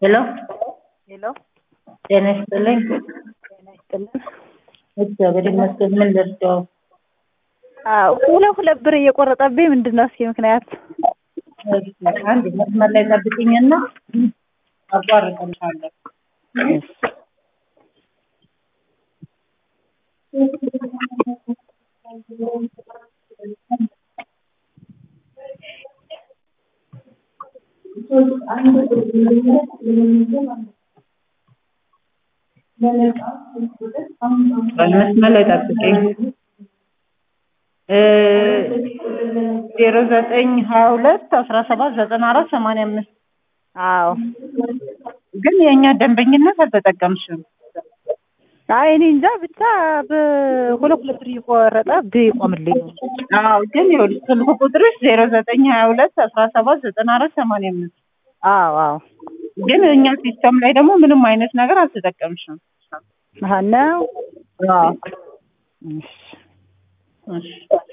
ሄሎ ሄሎ ጤና ይስጥልኝ። ጤና ይስጥልን። እግዚአብሔር ይመስገን። ምን ልርዳው? አዎ ሁለት ሁለት ብር እየቆረጠብኝ ምንድን ነው እስኪ ምክንያት? እሺ፣ አንድ መስመር ላይ ጠብቂኝና አቋርጥልሻለሁ። መስመር ላይ ጠብቂኝ። ዜሮ ዘጠኝ ሀያ ሁለት አስራ ሰባት ዘጠና አራት ሰማንያ አምስት አዎ ግን የእኛ ደንበኝነት አልተጠቀምሽም። አይ እኔ እንጃ ብቻ በሁለት ሁለት ብር እየቆረጠ ቢቆምልኝ ነው። አዎ ግን ይኸውልሽ ስልክ ቁጥርሽ ዜሮ ዘጠኝ ሀያ ሁለት አስራ ሰባት ዘጠና አራት ሰማንያ አምስት አዎ አዎ ግን እኛ ሲስተም ላይ ደግሞ ምንም አይነት ነገር አልተጠቀምሽም። አሀ ነው አዎ እሺ እሺ